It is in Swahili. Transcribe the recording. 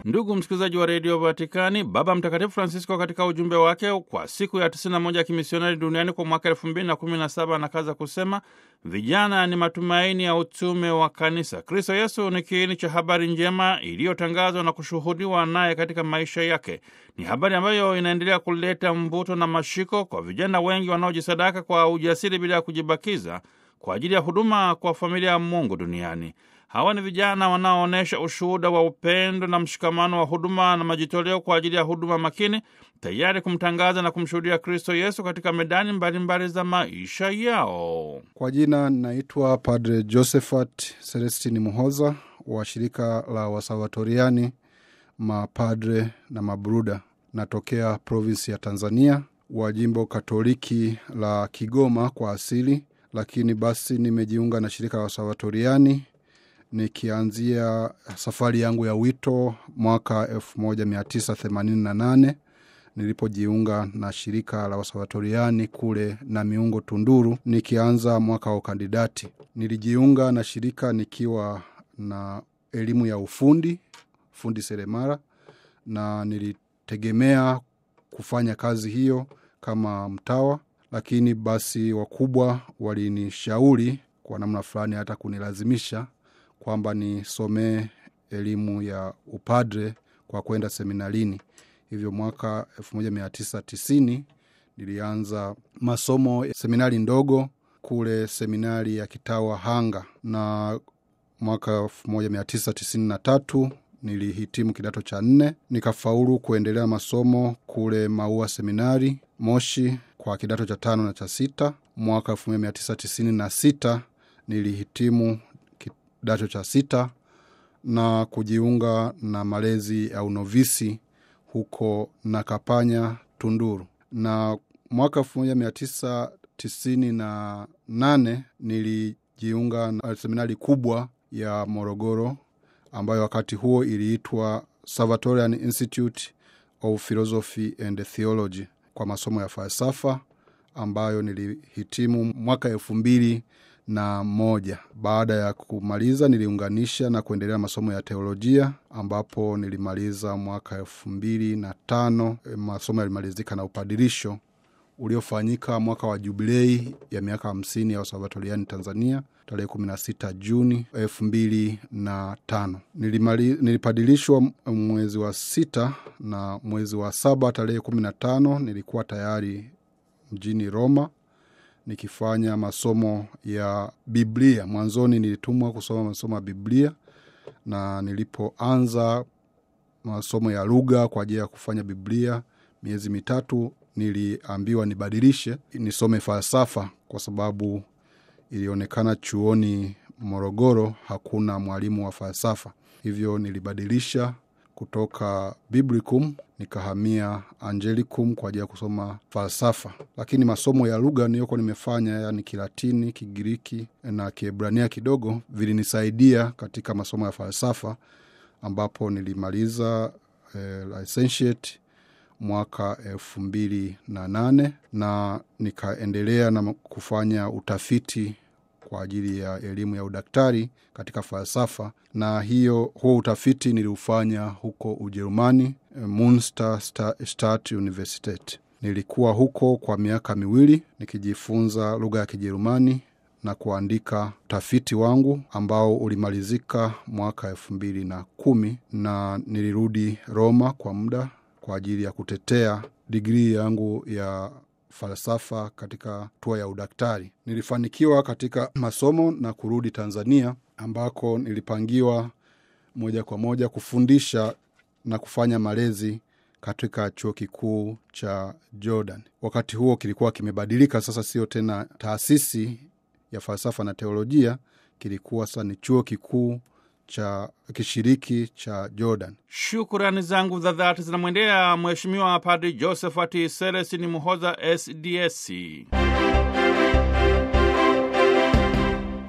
Ndugu msikilizaji wa redio Vatikani, Baba Mtakatifu Francisco katika ujumbe wake kwa siku ya 91 ya kimisionari duniani kwa mwaka 2017 anakaza kusema vijana ni matumaini ya utume wa kanisa. Kristo Yesu ni kiini cha habari njema iliyotangazwa na kushuhudiwa naye katika maisha yake. Ni habari ambayo inaendelea kuleta mvuto na mashiko kwa vijana wengi wanaojisadaka kwa ujasiri bila ya kujibakiza kwa ajili ya huduma kwa familia ya Mungu duniani. Hawa ni vijana wanaoonyesha ushuhuda wa upendo na mshikamano wa huduma na majitoleo kwa ajili ya huduma makini, tayari kumtangaza na kumshuhudia Kristo Yesu katika medani mbalimbali mbali za maisha yao. Kwa jina naitwa Padre Josephat Celestini Muhoza wa shirika la Wasalvatoriani mapadre na mabruda. Natokea provinsi ya Tanzania wa jimbo Katoliki la Kigoma kwa asili, lakini basi nimejiunga na shirika la Wasalvatoriani nikianzia safari yangu ya wito mwaka 1988 nilipojiunga na shirika la wasalvatoriani kule na miungo Tunduru, nikianza mwaka wa ukandidati. Nilijiunga na shirika nikiwa na elimu ya ufundi fundi seremara, na nilitegemea kufanya kazi hiyo kama mtawa, lakini basi wakubwa walinishauri kwa namna fulani hata kunilazimisha kwamba nisomee elimu ya upadre kwa kwenda seminarini. Hivyo mwaka 1990 nilianza masomo ya seminari ndogo kule seminari ya kitawa Hanga, na mwaka 1993 nilihitimu kidato cha nne, nikafaulu kuendelea masomo kule Maua seminari Moshi kwa kidato cha tano na cha sita. Mwaka 1996 nilihitimu kidato cha sita na kujiunga na malezi ya unovisi huko Nakapanya, Tunduru. Na mwaka elfu moja mia tisa tisini na nane nilijiunga na seminari kubwa ya Morogoro ambayo wakati huo iliitwa Salvatorian Institute of Philosophy and Theology kwa masomo ya falsafa ambayo nilihitimu mwaka elfu mbili na moja. Baada ya kumaliza niliunganisha na kuendelea masomo ya teolojia ambapo nilimaliza mwaka elfu mbili na tano. Masomo yalimalizika na upadirisho uliofanyika mwaka wa jubilei ya miaka hamsini ya Wasalvatoriani Tanzania tarehe kumi na sita Juni elfu mbili na tano. Nilimali, nilipadilishwa mwezi wa sita na mwezi wa saba tarehe kumi na tano nilikuwa tayari mjini Roma nikifanya masomo ya Biblia. Mwanzoni nilitumwa kusoma masomo ya Biblia, na nilipoanza masomo ya lugha kwa ajili ya kufanya Biblia miezi mitatu, niliambiwa nibadilishe nisome falsafa kwa sababu ilionekana chuoni Morogoro hakuna mwalimu wa falsafa. Hivyo nilibadilisha kutoka Biblicum nikahamia Angelicum kwa ajili ya kusoma falsafa, lakini masomo ya lugha niliyokuwa nimefanya, yani Kilatini, Kigiriki na Kiebrania kidogo, vilinisaidia katika masomo ya falsafa, ambapo nilimaliza eh, licentiate mwaka elfu mbili na nane na nikaendelea na kufanya utafiti kwa ajili ya elimu ya udaktari katika falsafa, na hiyo huo utafiti niliufanya huko Ujerumani, Munster Stadt Universität. Nilikuwa huko kwa miaka miwili nikijifunza lugha ya Kijerumani na kuandika utafiti wangu ambao ulimalizika mwaka elfu mbili na kumi na nilirudi Roma kwa muda kwa ajili ya kutetea digrii yangu ya falsafa katika hatua ya udaktari. Nilifanikiwa katika masomo na kurudi Tanzania ambako nilipangiwa moja kwa moja kufundisha na kufanya malezi katika chuo kikuu cha Jordan. Wakati huo kilikuwa kimebadilika, sasa sio tena taasisi ya falsafa na teolojia, kilikuwa sasa ni chuo kikuu cha kishiriki cha Jordan. Shukurani zangu za dhati zinamwendea Mheshimiwa Padri Josephat Selestini Muhoza, SDS.